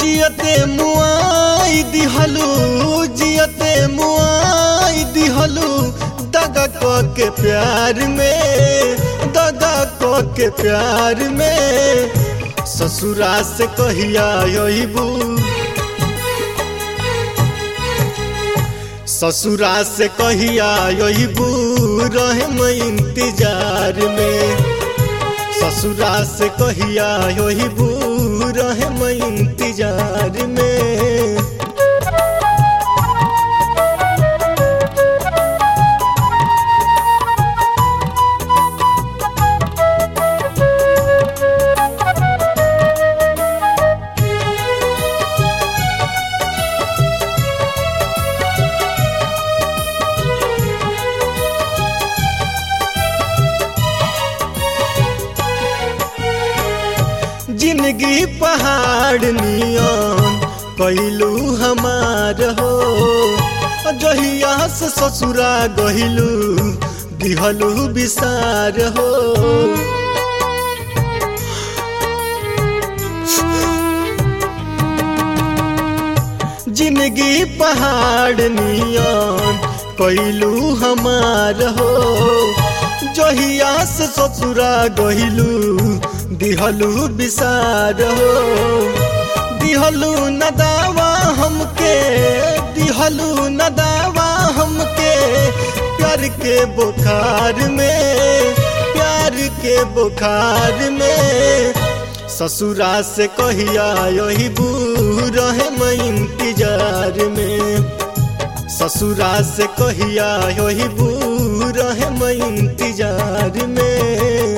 जियते मुआई दिहलू जियते मुआई दिहलू दगा क के प्यार में दगा क के प्यार में ससुरा से कहिया अबू ससुरा से कहिया अबू रहे मैं इंतजार में ससुरा से कहिया अबू रहे मैं इंतजार में जिंदगी पहाड़ नियन कैलू हमार हो जहिया से ससुरा गहिलू दिहलू विसार हो जिंदगी पहाड़ नियन कैलू हमार हो जहिया से ससुरा गहिलू दिहलू विसार हो दिहलू न दावा हमके दिहलू न दावा हमके प्यार के बुखार में प्यार के बुखार में ससुरा से कहिया यही रहे मैं इंतजार में ससुरा से कहिया यही रहे मैं इंतजार में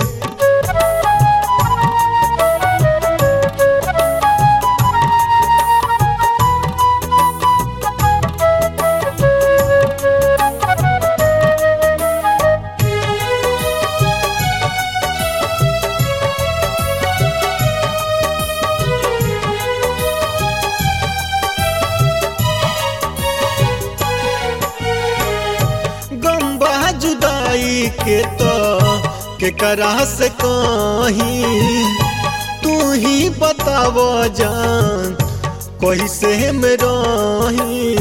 गम्बा जुदाई के तो के करा से कहीं तू ही बताव जान कैसे में रही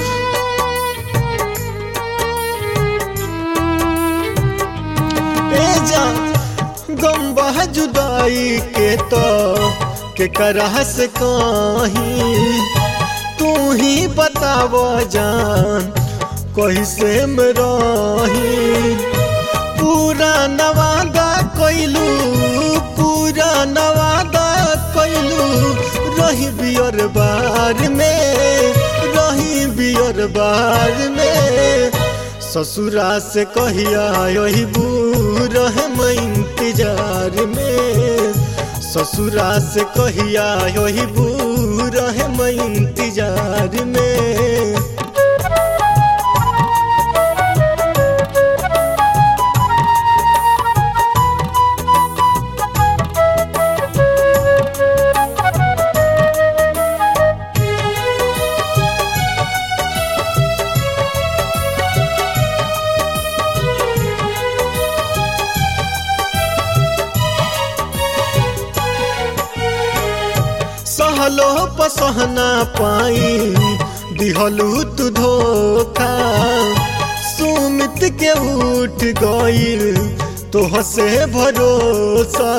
ए जान गम्बा जुदाई के तो के करा से कहीं तू ही बताव जान कैसे में रही पूरा नवादा कैलू पूरा नवादा कैलू रही बियर बार में रही बियर बार में ससुरा से कहिया यही रहे मैं इंतजार में ससुरा से कहिया यही रहे मैं इंतजार में सहलो पसहना पाई दिहलू तू धोखा सुमित के उठ गईल तो हसे भरोसा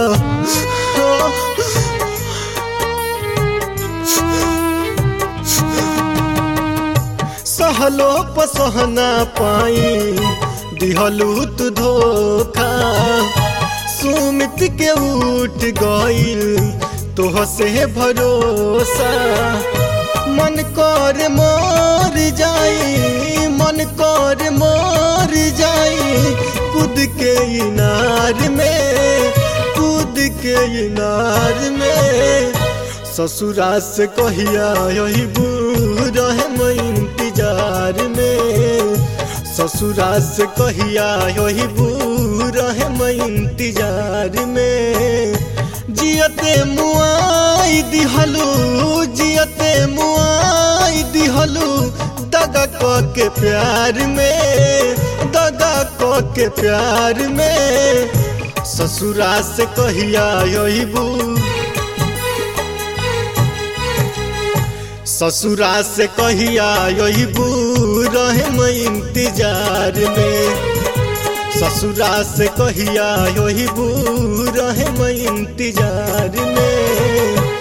सहलो पसहना पाई दिहलू तू धोखा सुमित के उठ गईल तो से भरोसा मन कर मोर जाई मन कर मोर जाई कूद के इनार में कूद के इनार में ससुरा से कहिया यही रहे मैं इंतजार में ससुरा से कहिया यही रहे मैं इंतजार में जियते मुआई दिहलू जियते मुआई दिहलू दगा क के प्यार में दगा क के प्यार में ससुरा से कहिया अबू ससुरा से कहिया यही रहे मैं इंतजार में ससुरा से कहिया यही रहे मैं इंतजार में